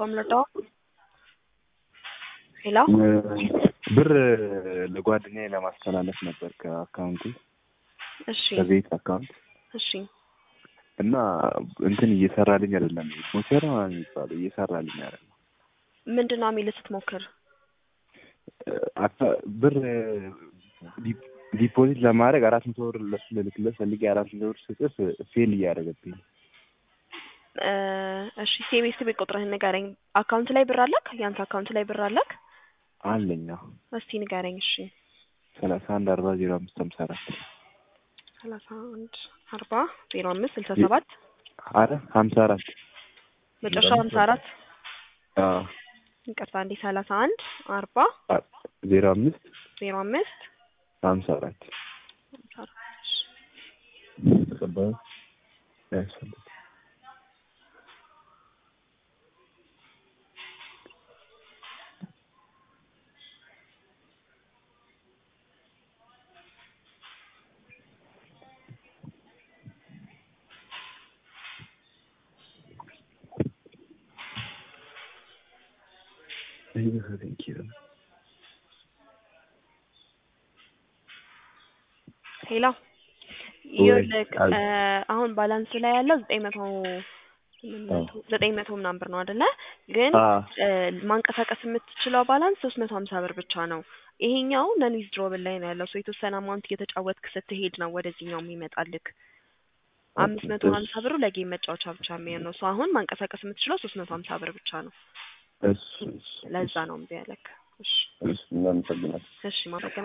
እባክዎ ልርዳዎ? ሄሎ ብር ለጓደኛዬ ለማስተላለፍ ነበር ከአካውንቴ እሺ ከቤት አካውንት እሺ እና እንትን እየሰራልኝ አይደለም። ሞቸራ የሚባለው እየሰራልኝ አይደለም። ምንድን ነው የሚልህ ስትሞክር? አካ- ብር ዲ- ዲፖዚት ለማድረግ አራት መቶ ብር ለሱ ልልክለት ፈልጌ አራት መቶ ብር ስጽፍ ፌል እያደረገብኝ ነው። እ እሺ ሴቤስ ቤት ቁጥርህን ንገረኝ። አካውንት ላይ ብር አለክ? ያንተ አካውንት ላይ ብር አለክ? አለኛ እስቲ ንገረኝ። እሺ ሰላሳ አንድ አርባ ዜሮ አምስት ሀምሳ አራት ሰላሳ አንድ አርባ ዜሮ አምስት ስልሳ ሰባት አረ ሀምሳ አራት መጨረሻው ሀምሳ አራት አዎ ይቅርታ እንዴ ሰላሳ አንድ አርባ አ- ዜሮ አምስት ዜሮ አምስት ሀምሳ አራት ሀምሳ አራት እሺ። ተቀባዩ ያስፈልግ ሄሎ ወይ፣ ይኸውልህ አል- እ አሁን ባላንስ ላይ ያለው ዘጠኝ መቶ ስምንት መቶ ዘጠኝ መቶ ምናምን ብር ነው አይደለ? ግን አ እ ማንቀሳቀስ የምትችለው ባላንስ ሶስት መቶ ሀምሳ ብር ብቻ ነው። ይሄኛው ነን ዊዝድሮብል ላይ ነው ያለው። ሰው የተወሰነ አማውንት እየተጫወትክ ስትሄድ ነው ወደዚህኛው የሚመጣልክ። አምስት መቶ እሺ። ሀምሳ ብሩ ለጌም መጫወቻ ብቻ የሚሆን ነው። ሰው አሁን ማንቀሳቀስ የምትችለው ሶስት መቶ ሀምሳ ብር ብቻ ነው። እሱ እሱ ለዛ ነው እምቢ ያለክ። እሺ እሱ እናመሰግናለን። እሺ ማመሰግናለሁ።